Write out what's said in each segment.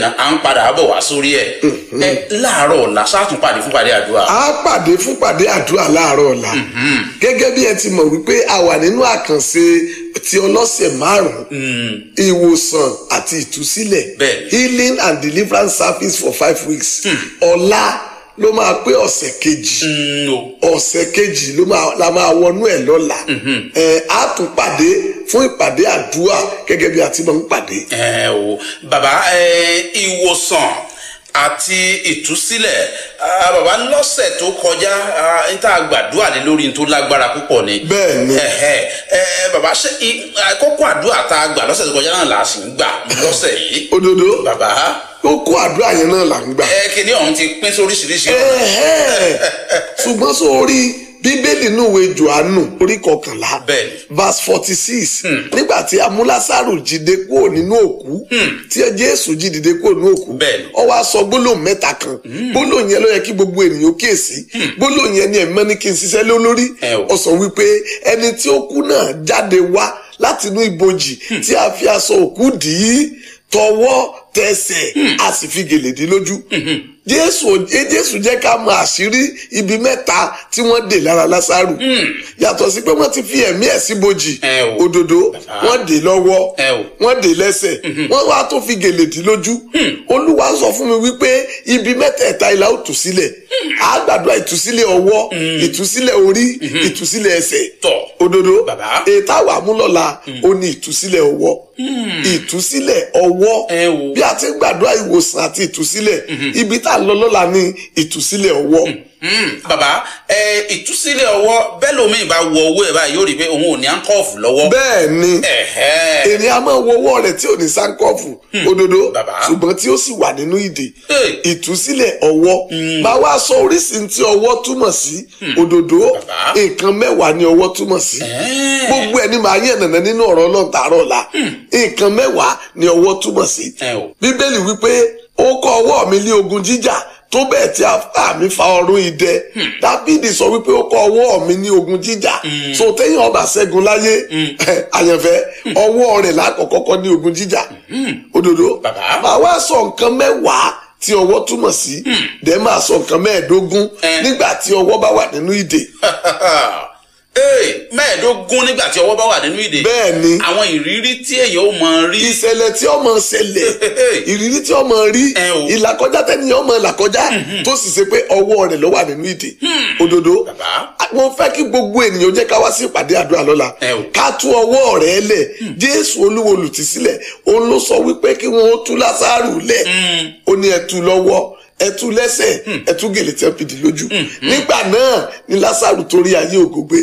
à ń padà bọ̀ wá sórí ẹ̀ ẹ láàárọ̀ ọ̀la sátún pàdé fún pàdé àdúrà. a pàdé fún pàdé àdúrà láàárọ̀ ọ̀la gẹ́gẹ́ bí ẹ ti mọ̀ wípé a wà nínú àkànṣe ti ọlọ́sẹ̀ márùn-ún ìwòsàn àti ìtúsílẹ̀ Bẹ́ẹ̀ni. healing and deliverance service for five weeks ọ̀la ló máa pé ọ̀sẹ̀ kejì Mm, o. ọ̀sẹ̀ kejì ló máa la máa wọnú ẹ̀ lọ́la ẹ̀ á tún pàdé fún ìpàdé àdúrà gẹ́gẹ́ bí a ti máa ń pàdé. ẹ o bàbá ẹ ìwòsàn àti ìtúsílẹ̀ ah, bàbá lọ́sẹ̀ tó kọjá ah, n tá a gbàdúrà lé lórí n tó lágbára púpọ̀ ni. Bẹ́ẹ̀ni. ẹ ẹ bàbá ṣe i- àkókò àdúrà tá a gbà lọ́sẹ̀ tó kọjá náà là á sì ń gbà lọ́sẹ̀ yìí. òdodo bàbá ó kó àdúrà yẹn náà là ń gbà. ẹ kìnìún ọ̀hún ti pín sóríṣiríṣi ọ̀nà. Ẹ̀hẹ́. ṣùgbọ́n sórí bíbélì inú ìwé johannu orí kọkànlá Bẹ́ẹ̀ni. verse forty six nígbà tí amúlásàrò jíde kúrò nínú òkú tí jésù jí dìde kúrò nínú òkú Bẹ́ẹ̀ni. ó wá sọ gbólóhùn mẹ́ta kan gbólóhùn yẹn ló yẹ kí gbogbo ènìyàn kíyèsí gbólóhùn yẹn ni ẹ̀mọ́ ní kí n ṣiṣẹ́ lé lórí Ẹ o. ó sọ wípé ẹni tí ó kú náà jáde wá láti inú ibojì tí a fi aṣọ òkú dì í tọwọ́ tẹsẹ̀ a sì fi gèlè dí lójú jésù ò- jésù jẹ́ ká mọ àṣírí ibi mẹ́ta tí wọ́n dè lára lásàrù yàtọ̀ sí pé wọ́n ti fi ẹ̀mí ẹ̀ sí bojì Ẹ o. òdodo wọ́n dè lọ́wọ́ Ẹ o. wọ́n dè lẹ́sẹ̀ wọ́n wá tó fi gèlè dí lójú olúwa sọ fún mi wípé ibi mẹ́tẹ̀ẹ̀ta ìlà ó tù sílẹ̀ á gbàdúrà ìtúsílẹ̀ ọwọ́ ìtúsílẹ̀ orí ìtúsílẹ̀ ẹsẹ̀ Tọ̀. òdodo Bàbá. ètò àwọn amúlọ́la ó ní ìtúsílẹ̀ ọwọ́ ìtúsílẹ̀ ọwọ́ Ẹ o. bí a ti ń gbàdúrà ìwòsàn àti ìtúsílẹ̀ ibi tá a lọ lọ́la ní ìtúsílẹ̀ ọwọ́ Mm, bàbá ẹ ìtúsílẹ̀ ọwọ́ bẹ́ẹ̀ lómi ìbá wọ owó ẹ̀ báyìí yóò rí i pé òun ò ní àǹkọ́ọ̀fù lọ́wọ́. bẹ́ẹ̀ ni ẹ̀hẹ́ ènìyàn máa wo ọwọ́ rẹ̀ tí ò ní sáńkọ́ọ̀fù òdodo Bàbá. ṣùgbọ́n tí ó sì wà nínú ìdè Hey. ìtúsílẹ̀ ọwọ́ máa wá sọ oríṣìí tí ọwọ́ túmọ̀ sí òdodo Bàbá. nǹkan mẹ́wàá ni ọwọ́ túmọ̀ sí Ẹ́ẹ̀. gbogbo ẹni máa yàn nànà nínú ọ̀rọ̀ ọlọ́run tààrọ̀ la nǹkan mẹ́wàá ni ọwọ́ túmọ̀ sí Ẹ o. bíbélì wípé ó kọ́ ọwọ́ mi ní ogun jíjà tó bẹ́ẹ̀ tí apá mi fa ọrún idẹ dábìdì sọ wípé ó kọ́ ọwọ́ mi ní ogun jíjà so téèyàn ọba ṣẹ́gun láyé àyànfẹ́ ọwọ́ rẹ̀ lákọ̀ọ́kọ́ ní ogun jíjà òdodo Bàbá. màá wá sọ nǹkan mẹ́wàá tí ọwọ́ túmọ̀ sí dẹ́ máa sọ nǹkan mẹ́ẹ̀ẹ́dógún Ẹ. nígbà tí ọwọ́ bá wà nínú ìdè ee mẹ́ẹ̀ẹ́dógún nígbà tí ọwọ́ bá wà nínú ìdè. bẹ́ẹ̀ ni àwọn ìrírí tí èèyàn ó mọ rí. ìṣẹ̀lẹ̀ tí ọmọ ṣẹlẹ̀ ìrírí tí ọmọ rí Ẹ o. ìlàkọjá tẹ́niyàn ọmọ làkọjá tó sì ṣe pé ọwọ́ rẹ̀ ló wà nínú ìdè òdodo Bàbá. mo fẹ́ kí gbogbo ènìyàn jẹ́ ká wá sí ìpàdé àdúrà lọ́la Ẹ o. ká tú ọwọ́ rẹ̀ lẹ̀ jésù olúwo olùtísílẹ̀ òun ló sọ wípé kí wọ́n ó tú lásàrù lẹ̀ ó ní ẹ tú lọ́wọ́ ẹ tú lẹ́sẹ̀ ẹ tú gèlè tẹ́ fìdí lójú nígbà náà ni lásàrù torí ayé ògógbé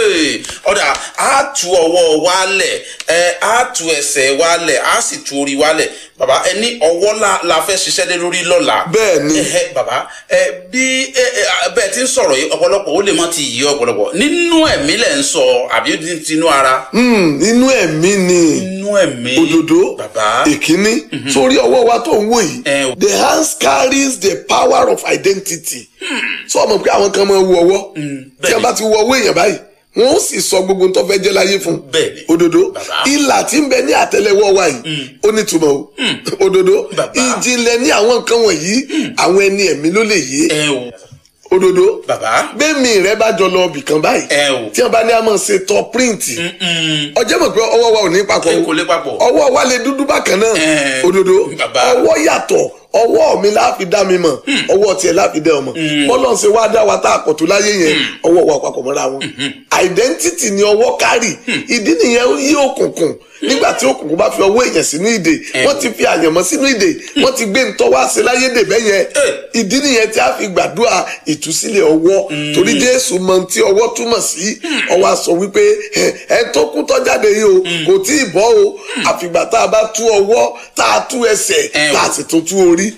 ọ̀dà á tu ọwọ́ wálẹ̀ ẹ á tu ẹsẹ̀ wálẹ̀ á sì tu orí wálẹ̀ bàbá ẹ ní ọwọ́ la la fẹ́ ṣiṣẹ́ lé lórí lọ́la. Bẹ́ẹ̀ ni. Ẹhẹ́, bàbá ẹ bí ẹ ẹ bẹ́ẹ̀ ti ń sọ̀rọ̀ yìí ọ̀pọ̀lọpọ̀ ó lè mọ́ ti yí ọ̀pọ̀lọpọ̀ nínú ẹ̀mí lẹ̀ ń sọ àbí ní tinú ara. Hmm, nínú ẹ̀mí ni. nínú ẹ̀mí. òdodo bàbá. ìkíní sórí ọwọ́ wa tó ń wò yìí Ẹ o. the hands carries the power of identity sọ ma pé àwọn kan máa wo ọwọ́ tí bẹ́ẹ̀ni. a bá ti wo ọwọ́ èèyàn báyìí wọn ó sì sọ gbogbo tó fẹ́ jẹ́ láyé fún Bẹ́ẹ̀ni. òdodo Bàbá. ìlà tí ń bẹ ní àtẹ́lẹwọ́ wa yìí ó ní túmọ̀ o òdodo Bàbá. ìjìnlẹ̀ ní àwọn nǹkan wọ̀nyí àwọn ẹni ẹ̀mí ló lè yé ẹ o òdodo bàbá. bẹ́ẹ̀mì rẹ bá jọ lọ ibì kan báyìí Ẹ o. tí wọn bá ní a máa ṣe tọ píríǹtì ọjọ́ mọ̀ pé ọwọ́ wa ò ní papọ̀ ẹ o kò lè papọ̀. ọwọ́ wa lè dúdú bákan náà Ẹ, òdodo bàbá. ọwọ́ yàtọ̀ ọwọ́ mi láàfi dá mi mọ̀ ọwọ́ tiẹ̀ láàfi dá ọmọ bọ́lọ̀ ṣe wá dá wa tá a pọ̀ tó láyé yẹn ọwọ́ wa papọ̀ mọ́ra wọn identity ni ọwọ́ kárì ìdí nìyẹn yí òkùnkùn nígbà tí òkùnkùn bá fi ọwọ́ èèyàn sínú ìdè wọ́n ti fi àyànmọ́ sínú ìdè wọ́n ti gbé ntọ́ wá sí láyé dè bẹ́yẹn ìdí nìyẹn tí a fi gbàdúrà ìtúsílẹ̀ ọwọ́ torí jésù mọ tí ọwọ́ túmọ̀ sí ọwọ́ a sọ wípé ẹ ẹ tó kú tọ́ jáde yìí o kò tí ì bọ́ o àfìgbà tá a bá tú ọwọ́ tá a tú ẹsẹ̀ Ẹ o. tá a sì tún tú orí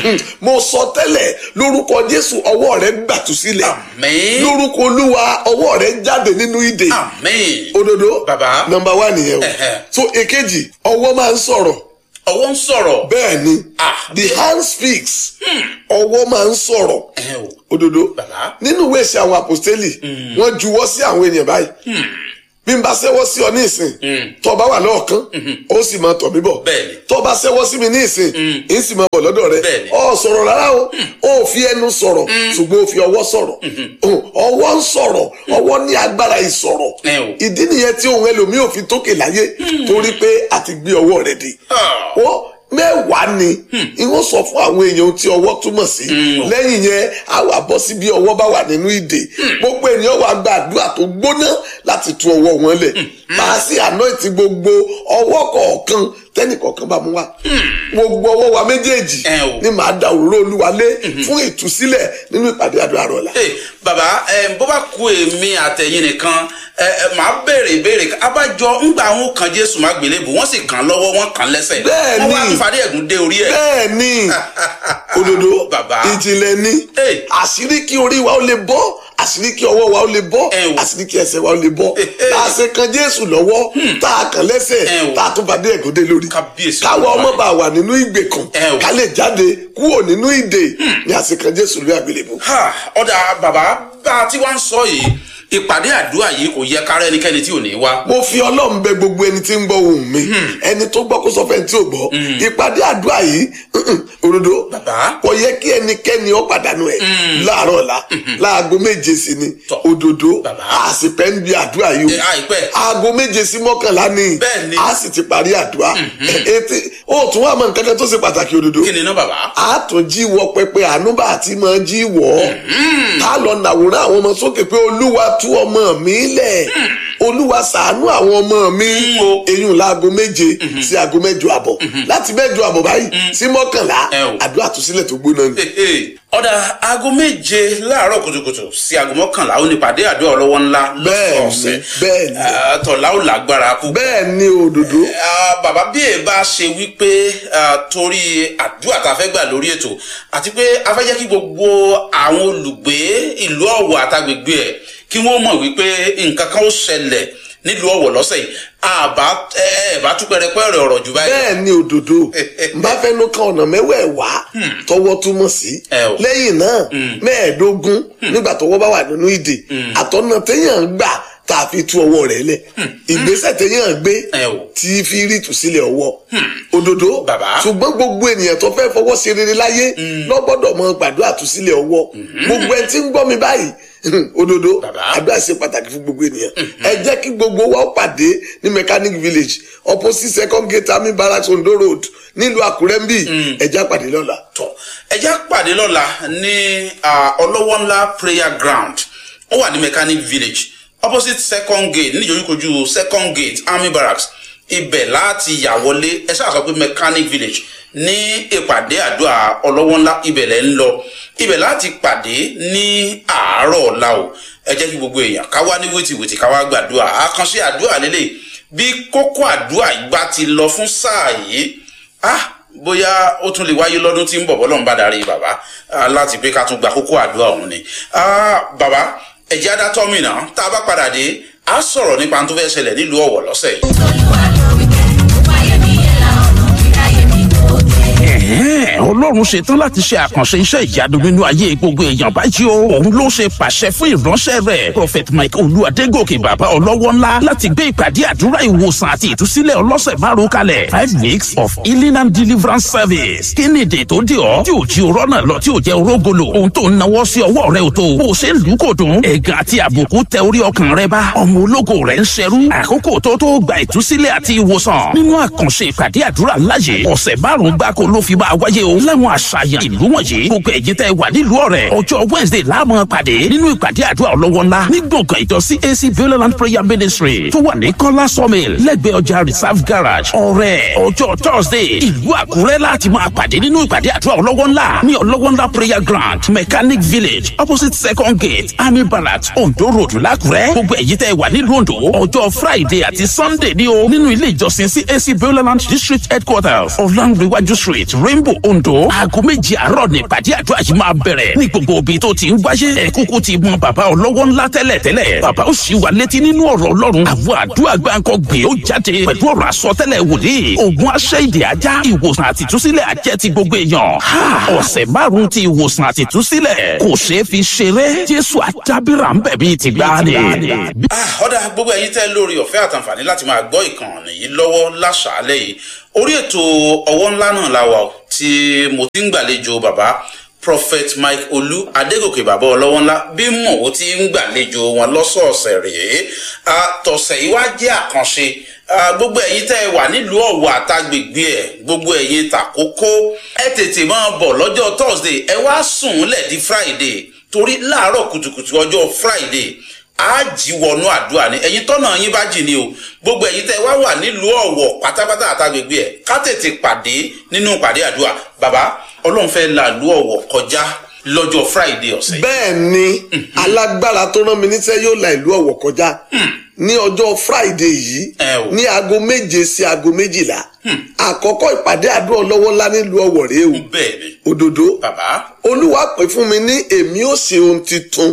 mo sọ tẹ́lẹ̀ lórúkọ jésù ọwọ́ rẹ gbàtú sílẹ̀ Àmín. lórúkọ olúwa ọwọ́ rẹ jáde nínú ìdè àmín. òdodo Bàbá. nọmba wá nìyẹn o Ẹ̀hẹ̀. so èkejì ọwọ́ máa ń sọ̀rọ̀ ọwọ́ ń sọ̀rọ̀. bẹ́ẹ̀ ni Ah, the hand speaks ọwọ́ máa ń sọ̀rọ̀ ẹ o òdodo Bàbá. nínú ìwé ìṣe àwọn àpòstélì wọ́n juwọ́ sí àwọn ènìyàn báyìí bí n bá ṣẹ́wọ́ sí ọ ní ìsìn tó o bá wà lọ́ọ̀kan ó sì máa tọ̀ mí bọ̀ Bẹ́ẹ̀ni. tó o bá ṣẹ́wọ́ sí mi ní ìsìn ń sì máa bọ̀ lọ́dọ̀ rẹ Bẹ́ẹ̀ni. ọ sọ̀rọ̀ rárá o ó fi ẹnu sọ̀rọ̀ ṣùgbọ́n ó fi ọwọ́ sọ̀rọ̀ ọwọ́ ń sọ̀rọ̀ ọwọ́ ní agbára ìsọ̀rọ̀ Ẹ o. ìdí nìyẹn tí ohun ẹlòmíì ò fi tókè láyé torí pé a ti gbé ọwọ́ rẹ̀ dé Ah. ó mẹ́wàá ni ìwọ́n sọ fún àwọn èèyàn tí ọwọ́ túmọ̀ sí lẹ́yìn yẹn a wà bọ́ sí bí ọwọ́ bá wà nínú ìdè gbogbo ènìyàn wà gba àdúrà tó gbóná láti tú ọwọ́ wọn lẹ̀ màá sí anoint gbogbo ọwọ́ kọ̀ọ̀kan tẹ́nì kọ̀ọ̀kan bá mú wa gbogbo ọwọ́ wa méjèèjì Ẹ o. ni màá da òróró olúwa lé fún ìtúsílẹ̀ nínú ìpàdé àdúrà rọ̀ la. Hey, bàbá ẹ bó bá ku èmi àtẹ̀yìn nìkan ẹ ẹ máa béèrè ìbéèrè abájọ ńgbà àwọn kan jésù má gbélébù wọ́n sì kàn án lọ́wọ́ wọ́n kàn án lẹ́sẹ̀ Bẹ́ẹ̀ni. wọ́n wá tún fàdé ẹ̀gún dé orí ẹ̀. bẹ́ẹ̀ ni òdòdó Bàbá. ìjìnlẹ̀ ni Hey. àṣírí kí orí wa ó lè bọ́ àṣírí kí ọwọ́ wa ó lè bọ́ Ẹ o. àṣírí kí ẹsẹ̀ wa ó lè bọ́ hey. tá a ṣe kan jésù lọ́wọ́ tá a kàn lẹ́sẹ̀ Ẹ o. tá a tún fàdé ẹ̀gún dé lórí Kábíyèsí káwa Olúwa. ọmọ bá wà nínú ìgbèkùn Ẹ o. ká lè jáde kúrò nínú ìdè ni a ṣe kan jésù lórí àgbélébùú. Ha, ọ̀dà bàbá bá a ti wá ń sọ yìí ìpàdé àdúrà yìí kò yẹ kára ẹnikẹ́ni tí ò ní wá. mo fi ọlọ́run bẹ gbogbo ẹni tí ń gbọ́ ohùn mi ẹni tó gbọ́ kó sọ fẹ́ tí ò gbọ́ ìpàdé àdúrà yìí òdodo Bàbá. kò yẹ kí ẹnikẹ́ni ó pàdánù ẹ̀ láàárọ̀ ọ̀la láago méje sí ni Tọ́. òdodo Bàbá. a sì pẹ́ ń bi àdúrà yìí Ẹ, àìpẹ́. o aago méje sí mọ́kànlá ni Bẹ́ẹ̀ ni. a sì ti parí àdúrà ètè ó tún wà mọ nǹkan kan tó ṣe pàtàkì òdodo kí ni iná bàbá. a tún jí wọ pẹpẹ ànúbà àti máa jí wọ ká lọ nàwòrán àwọn ọmọ sókè pé olúwa tú ọmọ mi lẹ̀ olúwa ṣàánú àwọn ọmọ mi Mm, o. eyín láago méje sí aago mẹ́jọ àbọ̀ láti mẹ́jọ àbọ̀ báyìí sí mọ́kànlá Ẹ o. àdúrà àtúnṣílẹ̀ tó gbóná ni. Hehe. ọ̀dà aago méje láàárọ̀ kùtùkùtù sí aago mọ́kànlá ó ní ìpàdé àdúrà ọlọ́wọ́ ńlá Bẹ́ẹ̀ ni, lọ́sọ̀ọ̀sẹ̀ bẹ́ẹ̀ ni. Ah, tọ̀lá ò lágbára kú. bẹ́ẹ̀ ni òdòdó Ah, bàbá bí ẹ bá ṣe wípé ah, torí àdúrà tá a fẹ́ gbà lórí ètò àti pé a fẹ́ jẹ́ kí gbogbo àwọn olùgbé ìlú ọ̀wọ̀ àtàgbègbè ẹ̀ kí wọ́n mọ̀ wípé nǹkan kan ó ṣẹlẹ̀ nílùú ọ̀wọ̀ lọ́sẹ̀ yìí àbá ẹ ẹ bá tún pẹrẹpẹrẹ ọ̀rọ̀ jù báyìí. bẹ́ẹ̀ ni òdòdó n bá fẹ́ ló kan ọ̀nà mẹ́wẹ̀ẹ̀wá tọwọ́ túmọ̀ sí Ẹ o. lẹ́yìn náà mẹ́ẹ̀ẹ́dógún nígbà tọwọ́ bá wà nínú ìdè àtọ́nà téèyàn ń gbà tá a fi tú ọwọ́ rẹ̀ lẹ̀ ìgbésẹ̀ téèyàn gbé Ẹ o. tí fi rí ìtúsílẹ̀ ọwọ́ òdòdó Bàbá. ṣùgbọ́n gbogbo ènìyàn tó fẹ́ fọwọ́ ṣe rere láyé lọ́gbọ́dọ̀ mọ gbàdúrà túsílẹ̀ ọwọ́ gbogbo ẹni tí ń gbọ́ mi báyìí òdòdó Bàbá. àdúrà ṣe pàtàkì fún gbogbo ènìyàn ẹ jẹ́ kí gbogbo wa ó pàdé ní mechanic village opposite second gate army barracks ondo road nílùú àkúrẹ́ ń bì ẹ jẹ́ á pàdé lọ́la. tọ ẹjá pàdé lọ́la ní ah, ọlọ́wọ́ ńlá prayer ground ó wà ní mechanic village opposite second gate níjòyíkojú second gate army barracks ibẹ̀ láti yà wọlé ẹ ṣáà sọ pé mechanic village ní ìpàdé àdúrà ọlọ́wọ́ ńlá ibẹ̀ lẹ́ ń lọ ibẹ̀ láti pàdé ní àárọ̀ ọ̀la o ẹ jẹ́ kí gbogbo èèyàn ká wá ní wìtìwìtì ká wá gbàdúrà àkànṣe àdúrà lélẹ̀ bí kókó àdúrà ìgbà ti lọ fún sáà yìí ah bóyá ó tún lè wáyé lọ́dún tí ń bọ̀ bọ́lọ́run bá darí bàbá ah, láti pé ká tún gba kókó àdúrà ọ̀hún ni Ah, bàbá ẹ̀jẹ̀ adátọ́ mìíràn tá a bá padà dé a sọ̀rọ̀ nípa tó fẹ́ ṣẹlẹ̀ nílùú ọ̀wọ̀ lọ́sẹ̀ yìí. olúwa ló wí pé ó wáyé mi yẹn la ọ̀nà kíráyé mi tó dé. Ẹ̀hẹ́n, ọlọ́run ṣetán láti ṣe àkànṣe iṣẹ́ ìyanu nínú ayé gbogbo èèyàn báyìí o òun ló ṣe pàṣẹ fún ìránṣẹ́ rẹ̀ prophet mike olúwadégòkè bàbá ọlọ́wọ́ ńlá láti gbé ìpàdé àdúrà ìwòsàn àti ìtúsílẹ̀ ọlọ́sẹ̀ márùn kalẹ̀ five weeks of healing and deliverance service kí ni èdè tó dé ọ tí ò jí orọ́ náà lọ tí ò jẹ́ orógolo ohun tó ń nawọ́ sí ọwọ́ rẹ ò tó bó o ṣe ń lù ú kò dùn ẹ̀gàn àti àbùkù tẹ orí ọkàn rẹ bá ọmọ ológo rẹ ń ṣerú àkókò tó tó gba ìtúsílẹ̀ àti ìwòsàn nínú àkànṣe ìpàdé àdúrà láyé ọ̀sẹ̀ márùn-ún gbáko ló fi máa wáyé o láwọn àṣàyàn ìlú wọ̀nyí gbogbo ẹ̀yin tẹ́ wà nílùú ọ̀rẹ́ ọjọ́ wednesday láàmú pàdé nínú ìpàdé àdúrà ọlọ́wọ́ ńlá ní gbọ̀ngàn ìjọ cac beulah prayer ministry tó wà ní kọ́lá sawmill lẹ́gbẹ̀ẹ́ ọjà reserve garage ọ̀rẹ́ ọjọ́ thursday ìlú àkúrẹ́ láti máa pàdé nínú ìpàdé àdúrà ọlọ́wọ́ ńlá ní ọlọ́wọ́ ńlá prayer ground mechanic village opposite second gate army barracks ondo road lákúrẹ́ gbogbo ẹ̀yin tẹ́ wà nílùú ondo ọjọ́ friday àti sunday ní o nínú ilé ìjọsìn cac beulah district headquarters ọ̀làǹrẹ̀wájú street rainbow ondo ondo aago méjì àárọ̀ ní ìpàdé àdúrà yìí máa bẹ̀rẹ̀ ní gbogbo ibi tó ti ń wáyé ẹ kúkú ti mọ bàbá ọlọ́wọ́ ńlá tẹ́lẹ̀ tẹ́lẹ̀ bàbá ó sì wà létí nínú ọ̀rọ̀ ọlọ́run àwọn àdúrà gbáǹkọ gbé ó jáde pẹ̀lú ọ̀rọ̀ àsọtẹ́lẹ̀ wòlíì ògùn aṣẹ́ ìdè ajá ìwòsàn àtìtúsílẹ̀ ajẹ́ ti gbogbo èèyàn ọ̀sẹ̀ márùn-ún ti ìwòsàn àtìtúsílẹ̀ kò ṣeé fi ṣeré jésù àdábìrà ń bẹ̀ bíi ti gbáàni. Ah, ọ̀dà gbogbo ẹ̀yin tẹ́ lórí ọ̀fẹ́ àtàǹfààní láti máa gbọ́ ìkànnì yìí lọ́wọ́ láṣàálẹ̀ yìí orí ètò ọwọ́ ńlá náà la wà ó, tí mo ti ń gbàlejò bàbá prophet mike olú adégòkè bàbá ọlọ́wọ́ ńlá bí mò ó ti ń gbàlejò wọn lọ́sọ̀ọ̀sẹ̀ rèé àtọ̀sẹ̀ yìí wá jẹ́ àkànṣe Ah, gbogbo ẹ̀yin tẹ́ ẹ wà nílùú ọ̀wọ̀ àtàgbègbè ẹ̀ gbogbo ẹ̀yin tàkókó ẹ tètè máa bọ̀ lọ́jọ́ thursday ẹ wá sùn lẹ̀ di friday torí láàárọ̀ kùtùkùtù ọjọ́ friday á jí wọnú àdúrà ni ẹ̀yin tọ́nà yín bá jì ní o gbogbo ẹ̀yin tẹ́ ẹ wá wà nílùú ọ̀wọ̀ pátápátá àtàgbègbè ẹ̀ ká tètè pàdé nínú pàdé àdúrà bàbá ọlọ́run fẹ́ la ìlú ọ̀wọ̀ kọjá lọ́jọ́ friday ọ̀sẹ̀ yìí. bẹ́ẹ̀ ni alágbára tó rán mi níṣẹ́ yóò la ìlú ọ̀wọ̀ kọjá ní ọjọ́ friday yìí Ẹ o. ní aago méje sí aago méjìlá àkọ́kọ́ ìpàdé àdúrà ọlọ́wọ́ ńlá nílùú ọ̀wọ̀ rèé o bẹ́ẹ̀ ni òdòdó bàbá olúwa pè fún mi ní èmi ó ṣe ohun titun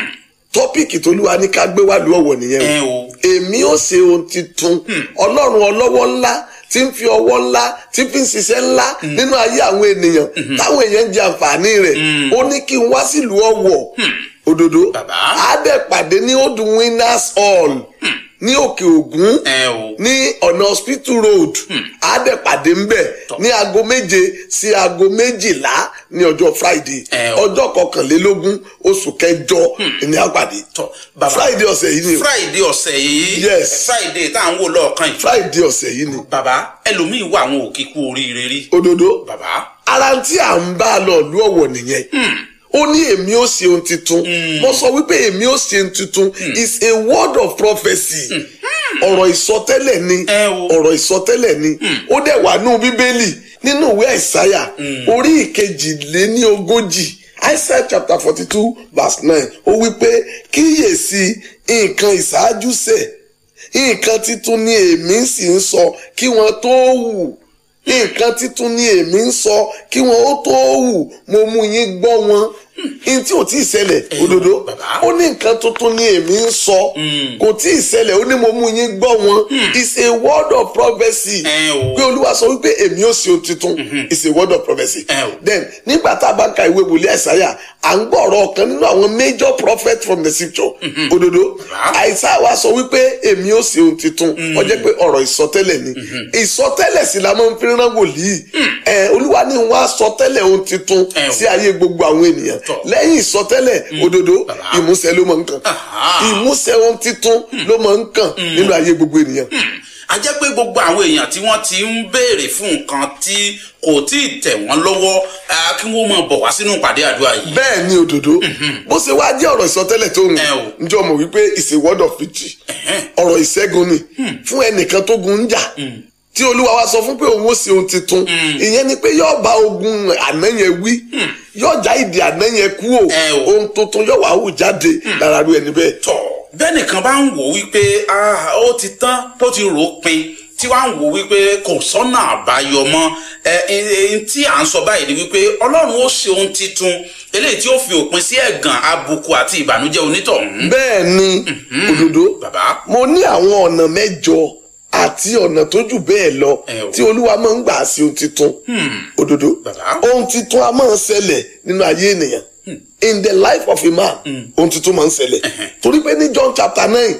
tọ́pìkì tolúwa ní ká gbé wá lu ọ̀wọ̀ nìyẹn ẹ o o èmi ó ṣe ohun titun ọlọ́run ọlọ́wọ́ ńlá tí ń fi ọwọ́ ńlá tí fi ń ṣiṣẹ́ ńlá nínú ayé àwọn ènìyàn táwọn èèyàn ń jẹ àǹfààní rẹ̀ ó ní kí n wá sílùú ọ̀wọ̀ òdòdó Bàbá. àádẹ́ pàdé ní old winners hall ní òkè ògún ẹ o ní ọ̀nà hospital road àádẹ́pàdé ń bẹ̀ ní aago méje sí aago méjìlá ní ọjọ́ friday Ẹ o. ọjọ́ kọkànlélógún oṣù kẹjọ ní àpàdé tọ bàbá friday ọ̀sẹ̀ yìí ni o friday ọ̀sẹ̀ yìí Yes. friday tá à ń wò lọ́ọ̀kan yìí friday ọ̀sẹ̀ yìí ni bàbá ẹlòmíín wà àwọn òkè kú oríire rí òdodo bàbá ara tí à ń bá lọ lú ọ̀wọ̀ nìyẹn ó ní èmi ó ṣe ohun tuntun mo sọ wípé èmi ó ṣe ohun tuntun is a word of prophecy ọ̀rọ̀ ìsọtẹ́lẹ̀ ni Ẹ o. ọ̀rọ̀ ìsọtẹ́lẹ̀ ni ó dẹ̀ wà nínú bíbélì nínú ìwé àìsáyà orí ìkejìléní ogójì Isaiah chapter forty two verse nine ó wí pé kíyèsí nǹkan ìṣáájú ṣẹ̀ nǹkan titun ni èmi sì ń sọ kí wọ́n tó wù nǹkan titun ni èmi ń sọ kí wọn ó tó hù mo mú yín gbọ́ wọn n tí ò tí ì ṣẹlẹ̀ òdodo bàbá. ó ní nǹkan tuntun ni èmi ń sọ kò tí ì ṣẹlẹ̀ ó ní mo mú yín gbọ́ wọn it's a word of prophecy Ẹ o. pé olúwa sọ wípé èmi ó ṣe ohun tuntun it's a word of prophecy Ẹ o. then nígbà tá a bá ka ìwé wòlíì àìsáyà à ń gbọ́ ọ̀rọ̀ ọ̀kan nínú àwọn major prophet from the scripture òdodo Bàbá. àìsá wa sọ wípé èmi ó ṣe ohun tuntun ó jẹ́ pé ọ̀rọ̀ ìsọtẹ́lẹ̀ ni ìsọtẹ́lẹ̀ sì la máa ń fi rán wòlíì ẹ olúwa ní wọn á sọtẹ́lẹ̀ ohun tuntun Ẹ o. sí ayé gbogbo àwọn ènìyàn Tọ́. lẹ́yìn ìsọtẹ́lẹ̀ òdodo Bàbá. ìmúṣẹ ló máa ń kàn Aha. ìmúṣẹ ohun tuntun ló máa ń kàn nínú ayé gbogbo ènìyàn a jẹ́ pé gbogbo àwọn èèyàn tí wọ́n ti ń béèrè fún nǹkan tí kò tí ì tẹ̀ wọ́n lọ́wọ́ ah, kí wọ́n máa bọ̀ wá sínú ìpàdé àdúrà yìí. bẹ́ẹ̀ ni òdodo bó ṣe wá jẹ́ ọ̀rọ̀ ìsọtẹ́lẹ̀ tó ń Ẹ o. njọ́ mọ̀ wípé it's a word of victory ọ̀rọ̀ ìṣẹ́gun ni fún ẹnìkan tó gun ń jà tí olúwa wa sọ fún pé òun ó ṣe ohun tuntun ìyẹn ni pé yóò bá ogun àná yẹn wí yóò já ìdí àná yẹn kú o Ẹ o. ohun tuntun yóò wá hù jáde lára ru ẹni bẹ́ẹ̀. tọ̀ bẹ́ẹ̀ nìkan bá ń wò wípé ah, ó ti tán ó ti rò ó pin tí wàá ń wò wípé kò sọ́nà àbáyọ mọ́ ẹ ẹ ẹ, tí à ń sọ báyìí ni wípé ọlọ́run ó ṣe ohun titun eléyìí tí ó fi òpin sí ẹ̀gàn àbùkù àti ìbànújẹ́ onítọ̀hún. bẹ́ẹ̀ ni òdodo bàbá mo ní àwọn ọ̀nà mẹ́jọ àti ọ̀nà tó jù bẹ́ẹ̀ lọ Ẹ o. tí olúwa máa ń gbà sí ohun titun òdodo Bàbá. ohun titun a máa ń ṣẹlẹ̀ nínú ayé ènìyàn in the life of a man ohun titun máa ń ṣẹlẹ̀ torí pé ní John chapter nine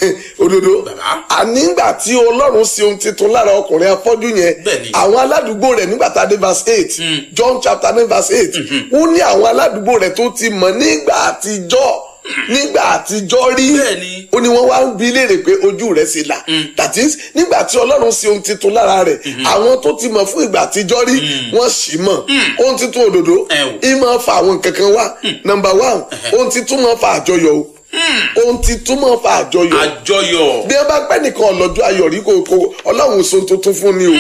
òdodo Bàbá. ànígbà tí ọlọ́run ṣe ohun titun lára ọkùnrin afọ́jú yẹn Bẹ́ẹ̀ni. àwọn aládùúgbò rẹ̀ nígbà tá a dé verse eight John chapter nine verse eight ó ní àwọn aládùúgbò rẹ̀ tó ti mọ̀ nígbà àtijọ́ nígbà àtijọ́ rí Bẹ́ẹ̀ni. ó ní wọ́n wá ń bi léèrè pé ojú rẹ̀ ṣe là that is nígbà tí ọlọ́run ṣe ohun titun lára rẹ̀ àwọn tó ti mọ̀ fún ìgbà àtijọ́ rí wọ́n sì mọ̀ ohun titun òdodo Ẹ o. ìmọ̀ fa àwọn nǹkan kan wá number one ohun titun máa fa àjọyọ̀ o ohun titun máa fa àjọyọ̀ àjọyọ̀ bí ẹ bá pẹ́ nìkan ọlọ́jọ́ ayọ̀ rí kò kò ọlọ́run so tuntun fún ni o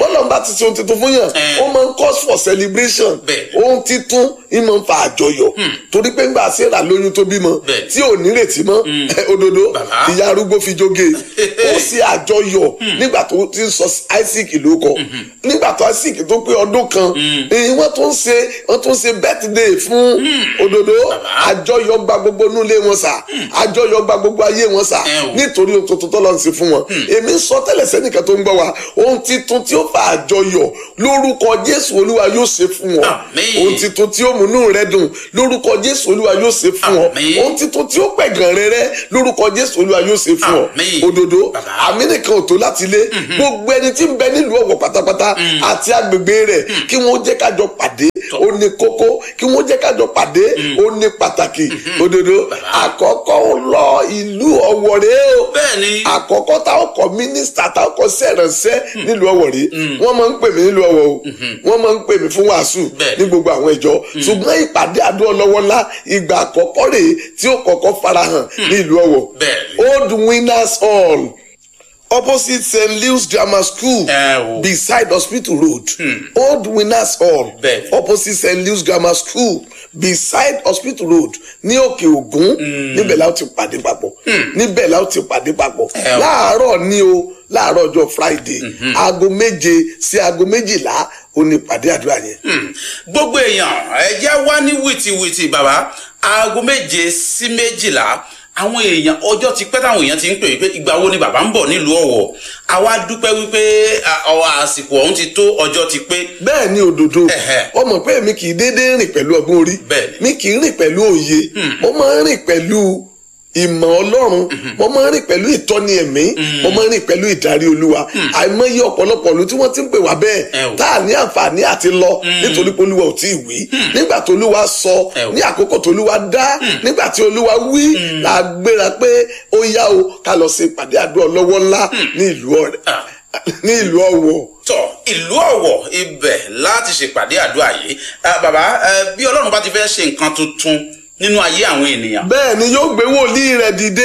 bọ́lá ń bá ti ṣe ohun tuntun fún yàn Eh. ó máa ń cause for celebration Bẹ́ẹ̀. ohun titun ń máa ń fa àjọyọ̀ torí pé ńgbà Sarah lóyún tó bímọ Bẹ́ẹ̀. tí ò nírètí mọ́ òdodo Bàbá. ìyá arúgbó fi jóge ó ṣe àjọyọ̀ nígbà tó ti ń sọ Isaac ló kọ nígbà tó Isaac tó pé ọdún kan eh, wọ́n tún ṣe wọ́n tún ṣe birthday fún òdodo Bàbá. àjọyọ̀ gba gbogbo inú ilé wọn sà àjọyọ̀ gba gbogbo ayé wọn sà Ẹ o. nítorí ohun tuntun tó lọ sí fún wọn èmi ń sọ tẹ́lẹ̀ sẹ́nìkan tó ń gbọ́ wa ohun titun tí ó fa àjọyọ̀ lórúkọ Jésù Olúwa yóò ṣe fún wọn Àmín. ohun titun tí ó múnú rẹ dùn lórúkọ Jésù Olúwa yóò ṣe fún ọ Àmín. ohun titun tí ó pẹ̀gàn rẹ rẹ lórúkọ Jésù Olúwa yóò ṣe fún ọ Àmín. òdodo Bàbá. àmì nìkan ò tó láti lé gbogbo ẹni tí ń bẹ nílùú Ọ̀wọ̀ pátápátá àti agbègbè rẹ̀ kí wọ́n jẹ́ kájọ pàdé ó ní kókó kí wọ́n jẹ́ kájọ pàdé ó ní pàtàkì òdodo àkọ́kọ́ ó lọ ìlú Ọ̀wọ̀ rèé o bẹ́ẹ̀ ni àkọ́kọ́ táwọn kọ mínísítà táwọn kọ sẹ̀rẹ̀nsẹ́ nílùú Ọ̀wọ̀ rí wọ́n máa ń pè mí nílùú Ọ̀wọ̀ o wọ́n máa ń pè mí fún wàásù Bẹ́ẹ̀. ní gbogbo àwọn ìjọ ṣùgbọ́n ìpàdé àdó ọlọ́wọ́ ńlá ìgbà àkọ́kọ́ rèé tí ó kọ́kọ́ farahàn ní ìlú Ọ̀wọ̀ Bẹ́ẹ̀ ni. Old Winners Hall opposite St. Louis Grammar School Ẹ o. beside Hospital Road Old Winners Hall Bẹ́ẹ̀ ni. opposite St. Louis Grammar School beside Hospital Road ní Òkè Ògún níbẹ̀ la ó ti pàdé papọ̀ níbẹ̀ la ó ti pàdé papọ̀ Ẹ o. láàárọ̀ ní o láàárọ̀ ọjọ́ Friday aago méje sí aago méjìlá ó ní pàdé àdúrà yẹn. Hmm. gbogbo èèyàn ẹ jẹ́ wá ní wìtìwìtì bàbá aago méje sí méjìlá àwọn èèyàn ọjọ́ ti pẹ́ táwọn èèyàn ti ń pè wípé ìgbà wo ni bàbá ń bọ̀ nílùú Ọ̀wọ̀ àwa dúpẹ́ wípé à, ọ, àsìkò ọ̀hún ti tó ọjọ́ ti pé bẹ́ẹ̀ ni òdodo Ẹ̀hẹ̀. ọmọ pé mi kì í déédéé rìn pẹ̀lú ọgbọ́n orí Bẹ́ẹ̀ ni. mi kì í rìn pẹ̀lú òye mo máa ń rìn pẹ̀lú ìmọ̀ ọlọ́run mo máa ń rìn pẹ̀lú ìtọ́ni ẹ̀mí mo máa ń rìn pẹ̀lú ìdarí olúwa àìmọye ọ̀pọ̀lọpọ̀ ìlú tí wọ́n ti ń pè wá Ẹ bẹ́ẹ̀ o. tá a ní àǹfààní àti lọ nítorí pé olúwa ò tí ì wí nígbà tó olúwa sọ Ẹ o. ní àkókò tó olúwa dá nígbà tí olúwa wí la gbéra pé ó yá o ká lọ ṣe ìpàdé àdúrà ọlọ́wọ́ ńlá ní ìlú ọ̀rẹ́ Ah. ní ìlú ọ̀wọ̀ tọ ìlú Ọ̀wọ̀ ibẹ̀ láti ṣèpàdé àdúrà yìí Ah, bàbá eh, bí Ọlọ́run bá ti fẹ́ ṣe nǹkan tuntun nínú ayé àwọn ènìyàn. bẹ́ẹ̀ ni yóò gbé wòlíì rẹ̀ dìde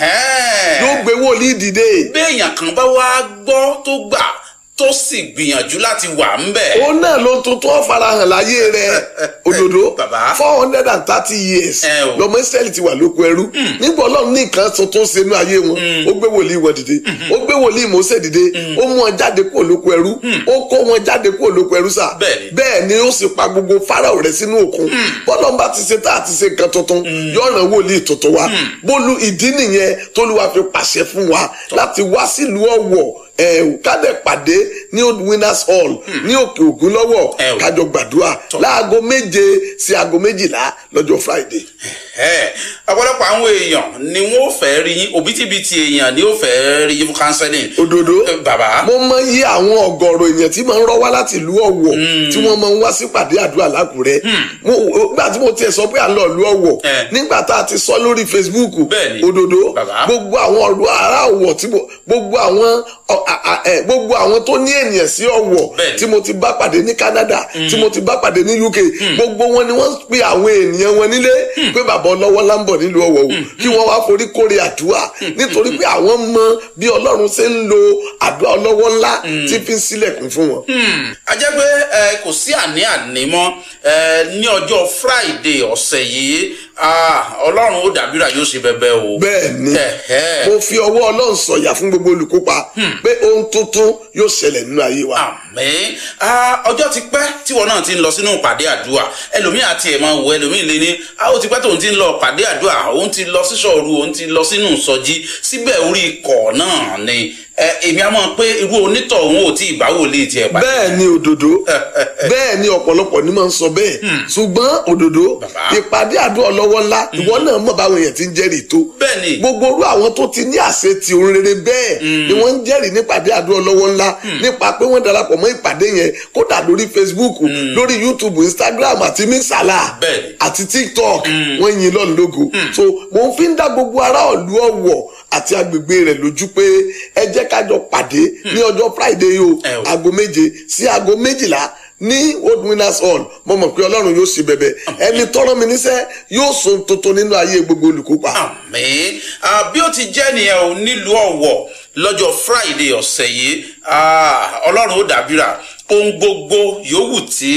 Ẹ́ẹ̀. yóò gbé wòlíì dìde béèyàn kan bá wá gbọ́ tó gbà tó sì gbìyànjú láti wà ń bẹ̀. òun náà ló tuntun ọ̀farahàn láyé rẹ̀ òdòdó Bàbá. four hundred and thirty years Ẹ o. lọmọ Ísírẹ́lì ti wà lóko ẹrú nígbà ọlọ́run ní nǹkan tuntun ṣe inú ayé wọn ó gbé wòlíì wọn dìde ó gbé wòlíì Mósè dìde ó mú wọn jáde kúrò lóko ẹrú ó kó wọn jáde kúrò lóko ẹrú sá Bẹ́ẹ̀ni. bẹ́ẹ̀ ni ó sì pa gbogbo Fáráò rẹ̀ sínú òkun bọ́lọ́n bá ti ṣe tá àti ṣe nǹkan tuntun yọ̀ọ̀ràn wòlíì tuntun wa bólú ìdí nìyẹn tólúwa fi pàṣẹ fún wa láti wá sílùú Ọ̀wọ̀ ẹ̀ kádẹ pàdé ní old winners hall ní òkè ògùn lọ́wọ́ Ẹ o. kájọ gbàdúrà láago méje sí aago méjìlá lọ́jọ́ friday. Ẹ̀, ọ̀pọ̀lọpọ̀ àwọn èèyàn ni wọ́n fẹ́ rí yín òbítíbitì èèyàn ni ó fẹ́ rí yín fún counseling. òdodo Eh, bàbá mo mọ iye àwọn ọ̀gọ̀rọ̀ èèyàn tí máa ń rọ́ wá láti ìlú Ọ̀wọ̀ tí wọ́n máa ń wá sí pàdé àdúrà lákùrẹ́ Mo- nígbà tí mo tiẹ̀ sọ pé à ń lọ ìlú Ọ̀wọ̀ Eh. nígbà tá a ti sọ lórí Facebook Bẹ́ẹ̀ni. òdodo Bàbá. gbogbo àwọn ọ̀rọ̀ ará Ọ̀wọ̀ tí mo gbogbo àwọn ọ- a- a- ẹ, gbogbo àwọn tó ní ènìyàn sí Ọ̀wọ̀ Bẹ́ẹ̀ni. tí mo ti bá pàdé ní Canada tí mo ti bá pàdé ní UK gbogbo wọn ni wọ́n pe àwọn ènìyàn wọn nílé pé bàbá ọlọ́wọ́ lá ń bọ̀ nílùú Ọ̀wọ̀ o kí wọ́n wá forí kórè àdúrà nítorí pé àwọn mọ bí Ọlọ́run ṣe ń lo àdúrà ọlọ́wọ́ ńlá tí fi ń sílẹ̀kùn fún wọn. Hmm, a jẹ́ pé ẹ, kò sí àní-àní mọ́ ẹ, ní ọjọ́ Friday ọ̀sẹ̀ yìí ah, Ọlọ́run ó dàbíra yóò ṣe bẹbẹ o. bẹ́ẹ̀ ni Ẹ̀hẹ́. mo fi ọwọ́ Ọlọ́run sọ̀yà fún gbogbo olùkópa pé ohun tuntun yóò ṣẹlẹ̀ nínú ayé wa. àmín Ah, ọjọ́ ti pẹ́ tíwọ náà ti ń lọ sínú ìpàdé àdúrà ẹlòmíì àti ẹ̀ máa wọ ẹlòmíì lé ní ah, ó ti pẹ́ tóun ti ń lọ ìpàdé àdúrà òun ti lọ síṣọ́ọ̀rù òun ti lọ sínú ìsọjí síbẹ̀ orí ikọ̀ náà ni ẹ, èmi á mọ̀ pé irú onítọ̀ òun ò tí ì bá wòlíì tiẹ̀ pàdé. bẹ́ẹ̀ ni òdodo bẹ́ẹ̀ ni ọ̀pọ̀lọpọ̀ ni máa ń sọ bẹ́ẹ̀ ṣùgbọ́n òdodo Bàbá. ìpàdé àdúrà ọlọ́wọ́ ńlá ìwọ náà mọ̀ báwọn èèyàn ti ń jẹ́rìí tó bẹ́ẹ̀ ni gbogbo orú àwọn tó ti ní àṣẹ ti òun rere bẹ́ẹ̀ ni wọ́n ń jẹ́rìí nípàdé àdúrà ọlọ́wọ́ ńlá nípa pé wọ́n darapọ̀ mọ́ ìpàdé yẹn kódà lórí Facebook lórí YouTube Instagram àti mísàlá Bẹ́ẹ̀ ni. àti TikTok wọ́n yin lọ́nà lógo so mo fi ń dá gbogbo ará ìlú Ọ̀wọ̀ àti agbègbè rẹ̀ lójú pé ẹ jẹ́ ká jọ pàdé ní ọjọ́ Friday yìí o Ẹ o. aago méje sí aago méjìlá ní old winners hall mo mọ̀ pé ọlọ́run yóò ṣe bẹ̀bẹ̀ ẹni tọ́rọ mi níṣẹ́ yóò so ohun tuntun nínú ayé gbogbo olùkópa. àmín Ah, bí ó ti jẹ́ nìyẹn o nílùú Ọ̀wọ̀ lọ́jọ́ Friday ọ̀sẹ̀ yìí Ah, ọlọ́run ó dàbíra ohun gbogbo yòówù tí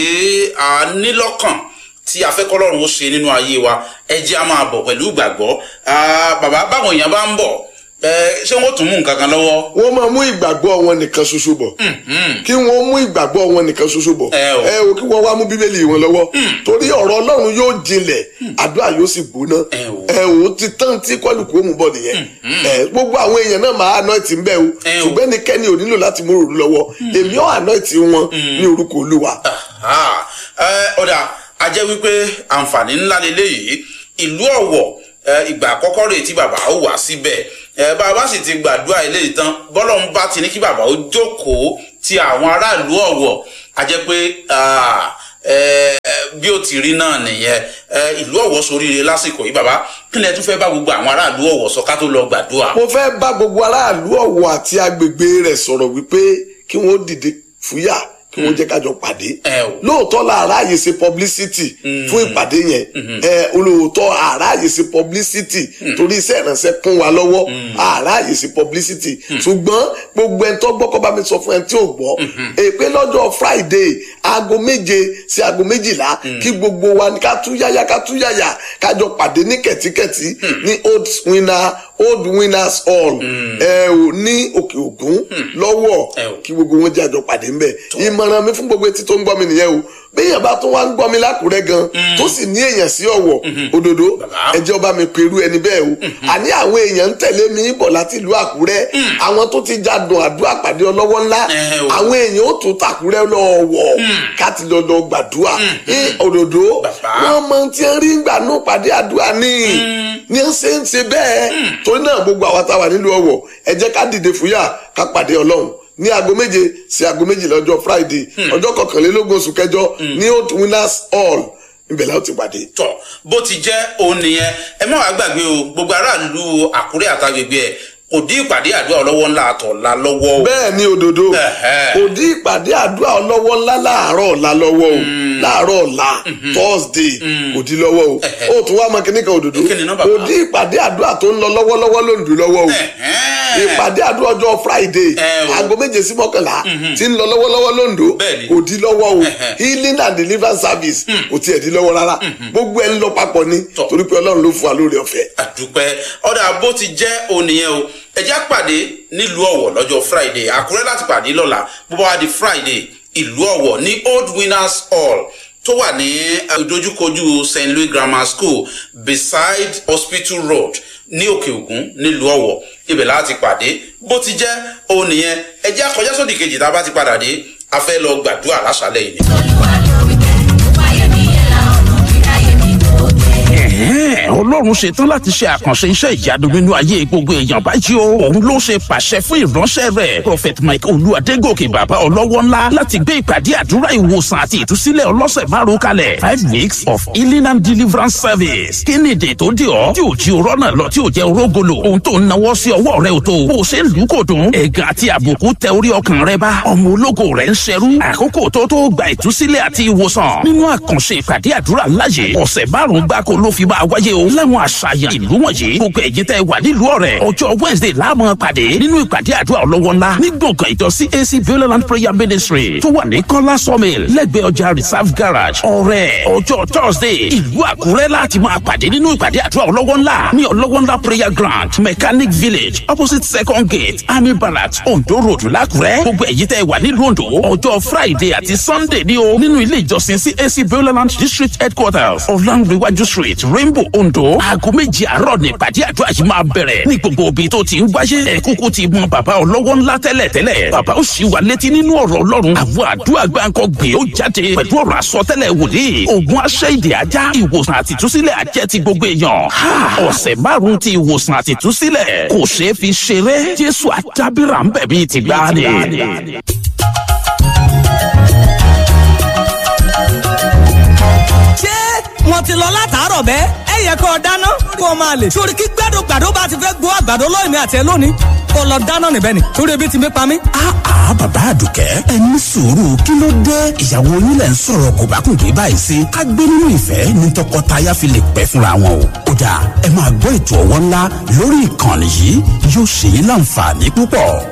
a ní lọ́kàn tí a fẹ́ kọ́lọ́run ó ṣe nínú ayé wa ẹ jẹ́ a máa bọ̀ pẹ̀lú ìgbàgbọ́ Ah, bàbá báwọn èèyàn bá ń bọ̀ ẹ, ṣé wọ́n tún mú nǹkan kan lọ́wọ́ wọ́n máa mú ìgbàgbọ́ wọn nìkan ṣoṣo bọ̀ kí wọ́n mú ìgbàgbọ́ wọn nìkan ṣoṣo bọ̀ Ẹ o. ẹ o kí wọ́n wá mú bíbélì wọn lọ́wọ́ torí ọ̀rọ̀ ọlọ́run yóò jinlẹ̀ àdúrà yóò sì gbóná Ẹ o. ẹ o ti tán tí kọlùkù ó mú bọ̀ nìyẹn ẹ gbogbo àwọn èèyàn náà máa anointi ń bẹ́ o Ẹ o. ṣùgbọ́n ẹnikẹ́ni ò nílò láti mú òru lọ́wọ́ èmi ò anointi wọn ní orúkọ olúwa Ah, ẹ, ọ̀dà a jẹ́ wípé àǹfààní ńlá leléyìí ìlú ọ̀wọ̀ ẹ, ìgbà àkọ́kọ́ rèé tí bàbá ó wà síbẹ̀ ẹ, bàbá sì ti gbàdúrà eléyìí tán bọ́lọ́run bá ti ní kí bàbá ó jókòó ti àwọn aráàlú ọ̀wọ̀ a jẹ́ pé ah, ẹ, bí ó ti rí náà nìyẹn ẹ, ìlú ọ̀wọ̀ soríire lásìkò yìí bàbá kí ni ẹ tún fẹ́ bá gbogbo àwọn aráàlú ọ̀wọ̀ sọ ká tó lọ gbàdúrà. mo fẹ́ bá gbogbo aráàlú ọ̀wọ̀ àti agbègbè rẹ̀ sọ̀rọ̀ wípé kí wọ́n dìde fúyà kí wọ́n jẹ́ kájọ pàdé Ẹ o. lóòótọ́ la àráyè ṣe publicity fún ìpàdé yẹn ẹ olóòótọ́ àráyè ṣe publicity torí iṣẹ́ ìrànṣẹ́ kún wa lọ́wọ́ àráyè ṣe publicity ṣùgbọ́n gbogbo ẹni tó gbọ́ kọ́ bá mi sọ fún ẹni tí ò gbọ́ èpè lọ́jọ́ Friday aago méje sí aago méjìlá kí gbogbo wa ní ká tú yáyá ká tú yáyá kájọ pàdé ní kẹ̀tíkẹ̀tí ní old winner old winners hall ẹ ò ní òkè ògún lọ́wọ́ Ẹ o. kí gbogbo wọn jẹ́ àjọ pàdé ńbẹ̀ ìmọ̀ràn mi fún gbogbo etí tó ń gbọ́ mi nìyẹn o béèyàn bá tún wá ń gbọ́ mi lákùrẹ́ gan tó sì ní èèyàn sí ọ̀wọ̀ òdòdó Bàbá. ẹ jẹ́ ọba mi pẹ̀lú ẹni bẹ́ẹ̀ o àní àwọn èèyàn ń tẹ̀lé mi bọ̀ láti ìlú àkúrẹ́ àwọn tó ti jádùn àdúrà pàdé ọlọ́wọ́ ńlá Ẹ o. àwọn èèyàn ó tún tàkúrẹ́ lọ́wọ́ káti lọ́dọ̀ gbàdúrà ní òdòdó Bàbá. wọ́n mọ tí ń rí gbà nù pàdé àdúrà ní ní ń ṣe ń ṣe bẹ́ẹ̀ torí náà gbogbo àwa táwa nílùú ọ̀wọ̀ ẹ jẹ́ ká dìde fúyà ká pàdé ọlọ́run ní aago méje sí aago méjìlá ọjọ́ friday ọjọ́ kọkànlélógún oṣù kẹjọ ní old winners hall ibẹ̀ la ó ti pàdé. tọ bó ti jẹ́ òun nìyẹn ẹ má wàá gbàgbé o gbogbo aráàlú àkúrẹ́ àtàgbègbè ẹ̀ kò dín ìpàdé àdúrà ọlọ́wọ́ ńlá àtọ̀la lọ́wọ́ o. bẹ́ẹ̀ ni òdòdó Ẹ̀hẹ́. kò dín ìpàdé àdúrà ọlọ́wọ́ ńlá láàárọ̀ ọ̀la lọ́wọ́ o láàárọ̀ ọ̀la thursday kò dín lọ́wọ́ o Ẹ̀hẹ́. ó tún wá mọ kíní kan òdòdó Kí ni nọ́mbà kò kan? dín ìpàdé àdúrà tó ń lọ lọ́wọ́lọ́wọ́ lóńdó lọ́wọ́ o Ẹ̀hẹ́n. ìpàdé àdúrà ọjọ́ friday Ẹ o. aago méje sí mọ́kànlá tí ń lọ lọ́wọ́lọ́wọ́ lóńdó Bẹ́ẹ̀ni. kò dín lọ́wọ́ o Ẹ̀hẹ́. healing and deliverance service kò tiẹ̀ dín lọ́wọ́ rárá gbogbo ẹ̀ ń lọ papọ̀ ni Tọ́. torí pé ọlọ́run ló fún wa lórí ọ̀fẹ́. àdúpẹ́ ọ̀dà bó ti jẹ́ òun nìyẹn o ẹjẹ́ àpàdé nílùú ọ̀wọ̀ lọ́jọ́ friday àkúrẹ́ láti pàdé lọ́la bó bá wá di friday ìlú ọ̀wọ̀ ní old winners hall tó wà ní ìdojúkojú st louis grammar school beside hospital road ní òkè ògún nílùú ọ̀wọ̀ ibẹ̀ láti pàdé bó ti jẹ́ òun nìyẹn ẹjẹ́ àkọjá sódì kejì tá a bá ti padà dé a fẹ́ lọ gbàdúrà láṣálẹ̀ yìí ni. Olúwa ló wí bẹ́ẹ̀. Ó wáyé mi yẹn la ọ̀nà kíráyé mi tó dé. Ẹ̀hẹ́n, ọlọ́run ṣetán láti ṣe àkànṣe iṣẹ́ ìyanu nínú ayé gbogbo èèyàn báyìí o òun ló ṣe pàṣẹ fún ìránṣẹ́ rẹ̀ prophet mike olúwadégòkè bàbá ọlọ́wọ́ ńlá láti gbé ìpàdé àdúrà ìwòsàn àti ìtúsílẹ̀ ọlọ́sẹ̀ márùn kalẹ̀ five weeks of healing and deliverance service kí ni èdè tó dé ọ tí ò jí orọ́ náà lọ tí ò jẹ́ orógolo ohun tó ń nawọ́ sí ọwọ́ rẹ ò tó bó o ṣe ń lù ú kò dùn ẹ̀gàn àti àbùkù tẹ orí ọkàn rẹ bá ọmọ ológo rẹ ń ṣerú àkókò tó tó gba ìtúsílẹ̀ àti ìwòsàn nínú àkànṣe ìpàdé àdúrà láyé ọ̀sẹ̀ márùn-ún gbáko ló fi máa wáyé o láwọn àṣàyàn ìlú wọ̀nyí gbogbo ẹ̀yin tẹ́ wà nílùú ọ̀rẹ́ ọjọ́ wednesday láàmú pàdé nínú ìpàdé àdúrà ọlọ́wọ́ ńlá ní gbọ̀ngàn ìjọ cac bioland prayer ministry tó wà ní kọ́lá sawmill lẹ́gbẹ̀ẹ́ ọjà reserve garage ọ̀rẹ́ ọjọ́ thursday ìlú àkúrẹ́ láti máa pàdé nínú ìpàdé àdúrà ọlọ́wọ́ ńlá ní ọlọ́wọ́ ńlá prayer ground mechanic village opposite second gate army barracks ondo road lákúrẹ́ gbogbo ẹ̀yin tẹ́ wà nílùú ondo ọjọ́ friday àti sunday ní o nínú ilé ìjọsìn cac bioland district headquarters ọ̀làǹrẹ̀wájú street rainbow ondo aago méjì àárọ̀ ní ìpàdé àdúrà yìí máa bẹ̀rẹ̀ ní gbogbo ibi tó ti ń wáyé ẹ̀kúkú ti mọ bàbá ọlọ́wọ́ ńlá tẹ́lẹ̀ tẹ́lẹ̀ bàbá ó sì wà létí nínú ọ̀rọ̀ ọlọ́run àwọn àdúrà gbáǹkọ gbé ó jáde pẹ̀lú ọ̀rọ̀ àsọtẹ́lẹ̀ wòlíì ogun aṣẹ́ ìdè ajá ìwòsàn àti ìtúsílẹ̀ ajẹ́ ti gbogbo èèyàn Ha! ọ̀sẹ̀ márùn-ún ti ìwòsàn àti ìtúsílẹ̀ kò ṣeé fi ṣeré jésù àdábìrà ń bẹ̀ bíi tìgbàanì. ṣé wọn ti lọ látàárọ̀ bẹ́ẹ̀ ẹ yẹ kó o dáná kó o máa lè. sórí kí gbàdúgbàdú bá ti fẹ́ gbọ́ àgbàdo lóyún mi àti ẹ lónìí kó o lọ dáná níbẹ̀ ni torí ebi ti mi pa mí. àá bàbá àdùkẹ́ ẹ ní sùúrù kí ló dé ìyàwó yín lẹ̀ ń sọ̀rọ̀ kò bá kùn dé báyìí sí ká gbé nínú ìfẹ́ ní tọkọtaya fi lè pẹ́ fúnra wọn o kódà ẹ máa gbọ́ ètò ọwọ́ ńlá lórí ìkànnì yìí yóò ṣe yín láǹfààní púpọ̀